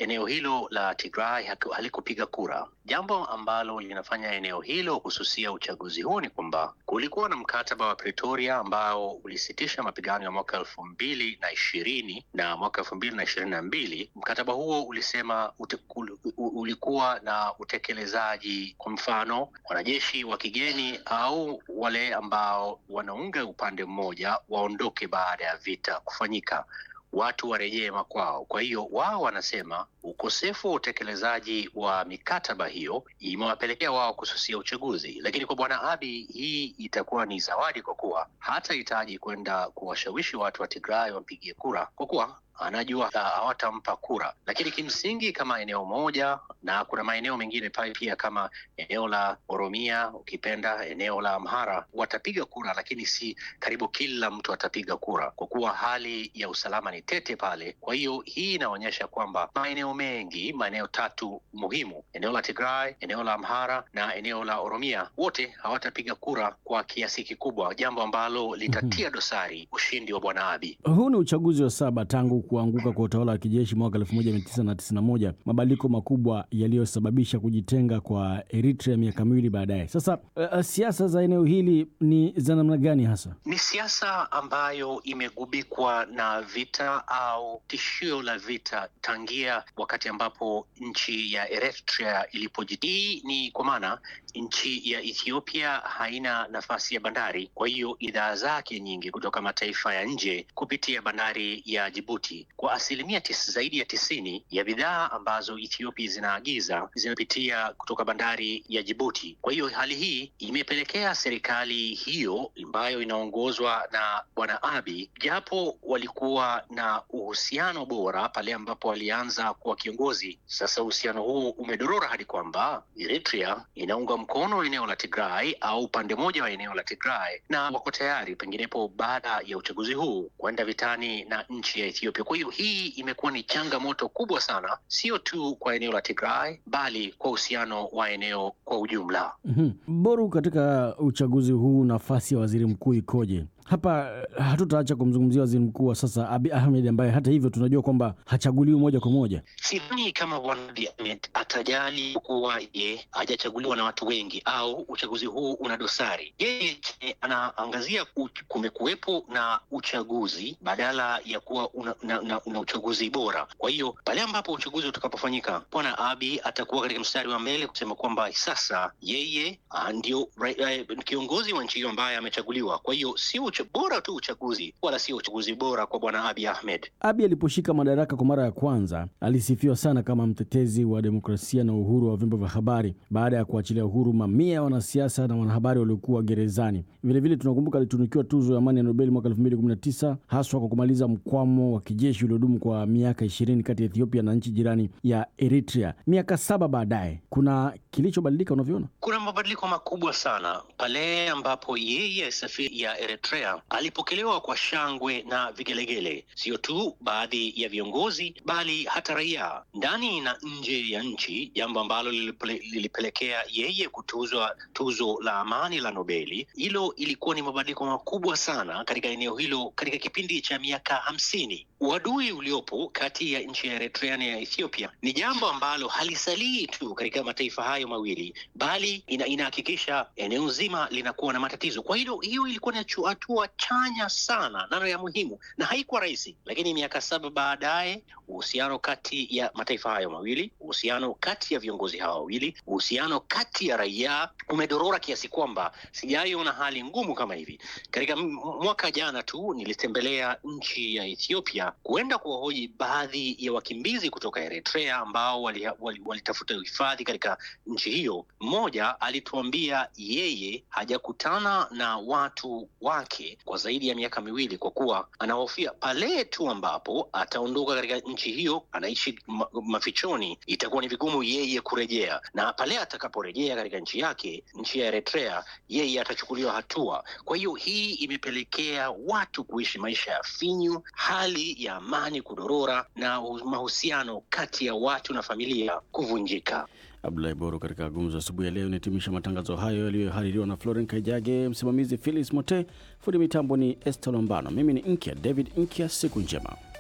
eneo hilo la Tigray halikupiga kura. Jambo ambalo linafanya eneo hilo kususia uchaguzi huu ni kwamba kulikuwa na mkataba wa Pretoria ambao ulisitisha mapigano ya mwaka elfu mbili na ishirini na mwaka elfu mbili na ishirini na mbili. Mkataba huo ulisema ute, ulikuwa na utekelezaji, kwa mfano wanajeshi wa kigeni au wale ambao wanaunga upande mmoja waondoke baada ya vita kufanyika watu warejee makwao. Kwa hiyo wao wanasema ukosefu wa utekelezaji wa mikataba hiyo imewapelekea wao kususia uchaguzi, lakini kwa bwana Abiy hii itakuwa ni zawadi, kwa kuwa hatahitaji kwenda kuwashawishi watu wa Tigray wampigie kura, kwa kuwa anajua hawatampa kura. Lakini kimsingi kama eneo moja, na kuna maeneo mengine pale pia kama eneo la Oromia, ukipenda eneo la Amhara, watapiga kura, lakini si karibu kila mtu atapiga kura, kwa kuwa hali ya usalama ni tete pale. Kwa hiyo hii inaonyesha kwamba maeneo mengi, maeneo tatu muhimu, eneo la Tigray, eneo la Amhara na eneo la Oromia, wote hawatapiga kura kwa kiasi kikubwa, jambo ambalo litatia dosari ushindi wa bwana Abiy. Huu ni uchaguzi wa saba tangu kuanguka kwa utawala wa kijeshi mwaka 1991, mabadiliko makubwa yaliyosababisha kujitenga kwa Eritrea miaka miwili baadaye. Sasa uh, siasa za eneo hili ni za namna gani hasa? Ni siasa ambayo imegubikwa na vita au tishio la vita tangia wakati ambapo nchi ya Eritrea ilipojitii. Hii ni kwa maana nchi ya Ethiopia haina nafasi ya bandari, kwa hiyo idhaa zake nyingi kutoka mataifa ya nje kupitia bandari ya Djibouti. Kwa asilimia tis, zaidi ya tisini ya bidhaa ambazo Ethiopia zinaagiza zinapitia kutoka bandari ya Djibouti. Kwa hiyo hali hii imepelekea serikali hiyo ambayo inaongozwa na bwana Abiy, japo walikuwa na uhusiano bora pale ambapo walianza kuwa kiongozi, sasa uhusiano huu umedorora hadi kwamba Eritrea inaunga mkono eneo la Tigray au upande mmoja wa eneo la Tigray, na wako tayari penginepo baada ya uchaguzi huu kwenda vitani na nchi ya Ethiopia. Kwa hiyo hii imekuwa ni changamoto kubwa sana, sio tu kwa eneo la Tigray bali kwa uhusiano wa eneo kwa ujumla. mm-hmm. Boru, katika uchaguzi huu nafasi ya waziri mkuu ikoje? Hapa hatutaacha kumzungumzia waziri mkuu wa sasa Abiy Ahmed ambaye hata hivyo tunajua kwamba hachaguliwi moja kwa moja. Sidhani kama bwana Abiy Ahmed atajali kuwa ye hajachaguliwa na watu wengi au uchaguzi huu una dosari. Yeye anaangazia kumekuwepo na uchaguzi badala ya kuwa una, una, una, una uchaguzi bora. Kwa hiyo pale ambapo uchaguzi utakapofanyika, bwana Abiy atakuwa katika mstari wa mbele kusema kwamba sasa yeye ndio kiongozi wa nchi hiyo ambaye amechaguliwa. Kwa hiyo si bora tu uchaguzi wala sio uchaguzi bora kwa bwana Abiy Ahmed. Abiy aliposhika madaraka kwa mara ya kwanza alisifiwa sana kama mtetezi wa demokrasia na uhuru wa vyombo vya habari baada ya kuachilia uhuru mamia ya wanasiasa na wanahabari waliokuwa gerezani. Vilevile tunakumbuka alitunukiwa tuzo ya amani ya Nobel mwaka 2019 haswa kwa kumaliza mkwamo wa kijeshi uliodumu kwa miaka ishirini kati ya Ethiopia na nchi jirani ya Eritrea. Miaka saba baadaye, kuna kilichobadilika unavyoona? Kuna mabadiliko makubwa sana pale ambapo yeye safiri ya Eritrea alipokelewa kwa shangwe na vigelegele, sio tu baadhi ya viongozi bali hata raia ndani na nje ya nchi, jambo ambalo lilipelekea yeye kutuzwa tuzo la amani la Nobeli. Hilo ilikuwa ni mabadiliko makubwa sana katika eneo hilo katika kipindi cha miaka hamsini. Uadui uliopo kati ya nchi ya Eritrea na ya Ethiopia ni jambo ambalo halisalii tu katika mataifa hayo mawili, bali ina, inahakikisha eneo zima linakuwa na matatizo. Kwa hilo hiyo ilikuwa ni hatua chanya sana nano ya muhimu, na haikuwa rahisi, lakini miaka saba baadaye uhusiano kati ya mataifa hayo mawili, uhusiano kati ya viongozi hawa wawili, uhusiano kati ya raia umedorora kiasi kwamba sijaiona hali ngumu kama hivi. Katika mwaka jana tu nilitembelea nchi ya Ethiopia kuenda kuwahoji baadhi ya wakimbizi kutoka Eritrea ambao walitafuta wali, wali hifadhi katika nchi hiyo. Mmoja alituambia yeye hajakutana na watu wake kwa zaidi ya miaka miwili, kwa kuwa anahofia pale tu ambapo ataondoka katika nchi hiyo, anaishi ma, mafichoni, itakuwa ni vigumu yeye kurejea, na pale atakaporejea katika nchi yake, nchi ya Eritrea, yeye atachukuliwa hatua. Kwa hiyo hii imepelekea watu kuishi maisha ya finyu, hali ya amani kudorora na mahusiano kati ya watu na familia kuvunjika. Abdulahi Boro katika gumzo asubuhi ya leo. Inahitimisha matangazo hayo yaliyohaririwa na Floren Kaijage, msimamizi Philis Mote, fundi mitambo ni Esther Lombano, mimi ni Nkya David Nkya. Siku njema.